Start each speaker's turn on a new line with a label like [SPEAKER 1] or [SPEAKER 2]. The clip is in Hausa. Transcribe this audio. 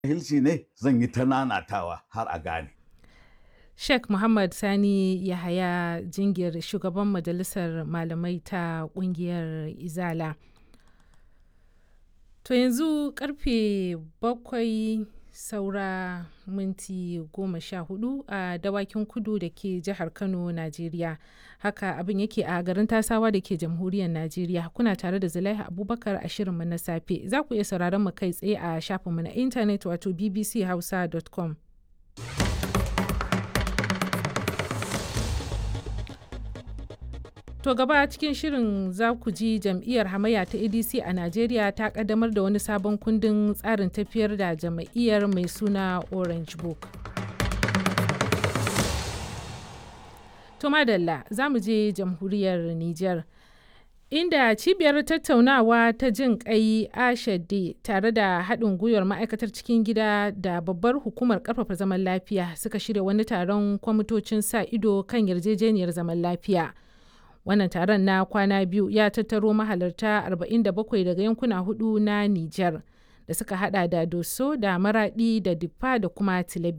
[SPEAKER 1] Hilci ne zan yi ta nanatawa har a gane.
[SPEAKER 2] Sheikh Muhammad Sani Yahaya Jingir shugaban majalisar malamai ta kungiyar Izala. To yanzu karfe bakwai saura minti goma sha hudu a dawakin kudu da ke jihar Kano, Najeriya. Haka abin yake a garin tasawa da ke jamhuriyar Najeriya. Kuna tare da Zulaiha Abubakar a shirinmu na safe. Za ku iya sauraron mu kai tsaye a shafinmu na intanet wato bbchausa.com. To gaba cikin shirin za ku ji jam'iyyar hamayya ta ADC a Najeriya ta kaddamar da wani sabon kundin tsarin tafiyar da jam'iyyar mai suna Orange Book. To madalla za mu je jamhuriyar Nijar. Inda cibiyar tattaunawa ta jin kai ashade tare da haɗin gwiwar ma'aikatar cikin gida da babbar hukumar ƙarfafa zaman lafiya suka shirya wani taron kwamitocin sa ido kan yarjejeniyar zaman lafiya. wannan taron na kwana biyu ya tattaro mahalarta 47 daga yankuna hudu na Nijar da suka hada da Doso da Maradi da Diffa da kuma Tilaberi.